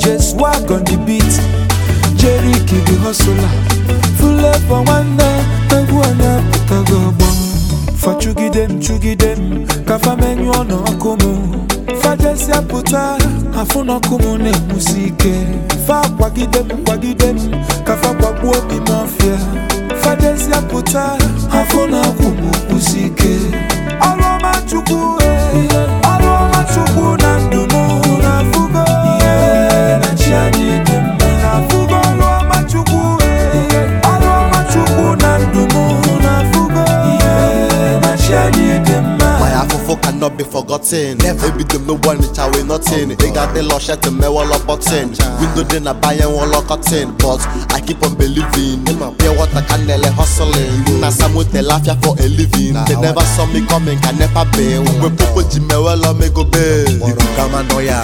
Just walk on the beat Jerry the hustler Full for nwanne egwu onye pụtago ọgbọ fachugide m chugide m ka fa menyụọ n'ọkụ m fajesịa pụta afụ n'ọkụ m na-enwusi ike fa kwagide m kwagide m ka fa gbagbuo obi m ọfịa fajesịa pụta afụ n'ọkụ m kwụsi ike ọrụ ọma chukwu eh, ọrụ ọma chukwu na ndụ m na-afụgo ihe na chi anyị dị mma na-afụgo ọrụ ọma chukwu eh, ọrụ ọma chukwu na ndụ m na-afụgo ihe na chi anyị dị mma My afofo cannot be forgotten. Ebi dem no one reach away nothing. They got the lush to me wall up button. Window then I buy and wall up cotton. But I keep on believing. Pure water can nearly hustling. Na some they laugh ya for a living. They never saw me coming, can never be. We popo jime well on me go be. Iku kama noya.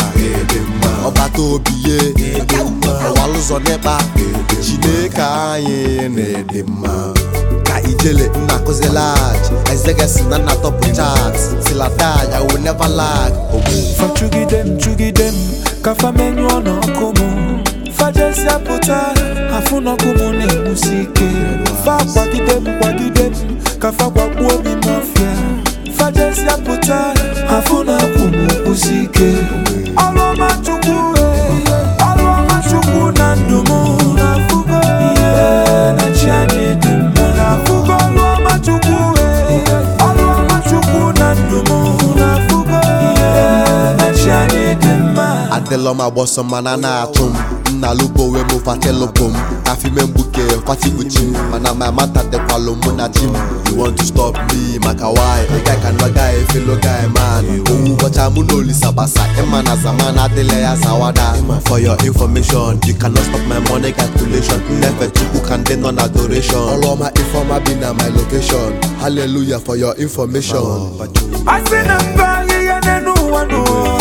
Ọba tó obi ye. Ọwa lụzọ n'ịkpa. Chineke anyị na-ede mma. ka ijele nna akụzi lag ezegesi na nna tọpụ chat till I die I will never lag ogbu fachugide m chugide m ka fa menyụọ n'ọkụ m fajesịa pụta afụ n'ọkụ m na-enwusi ike fa kwagide m kwagide m ka fa gbagbuo obi m ọfịa fajesịa pụta afụ n'ọkụ m kwụsi ike ọrụ ọma chukwu eh, ọrụ ọma chukwu na ndụ m na-afụgo ihe na chi anyị dị mma na-afụgo ọrụ ọma chukwu eh, ọrụ ọma chukwu na ndụ m na-afụgo ihe na chi anyị dị mma adịlọ m agbọsọ mana na-atụ m nna lubo wee mụ fatelụpụ m afime mgbuke fatibuchi m mana my mata dịkwalụ mụ na chi m you want to stop me maka why ị ga ka nọ guy fellow guy man owu ụbọcha mụ na olisa gbasa ịma na zaman adịla ya zawada for your information you cannot stop my money calculation nnefe chukwu ka ndị nọ na adoration ọrụ ọma ifeọma bi na my location hallelujah for your information asị na mba ahịhịa n'elu ụwa n'ụwa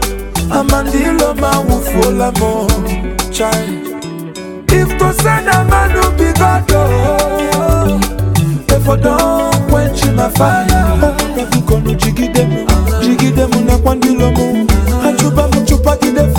amandilo ma wụfuola m chai if to say na manu be god oh, if I don quench my fire bikonu jigide m jigide m nakwa ndilo m achụba m chụpagide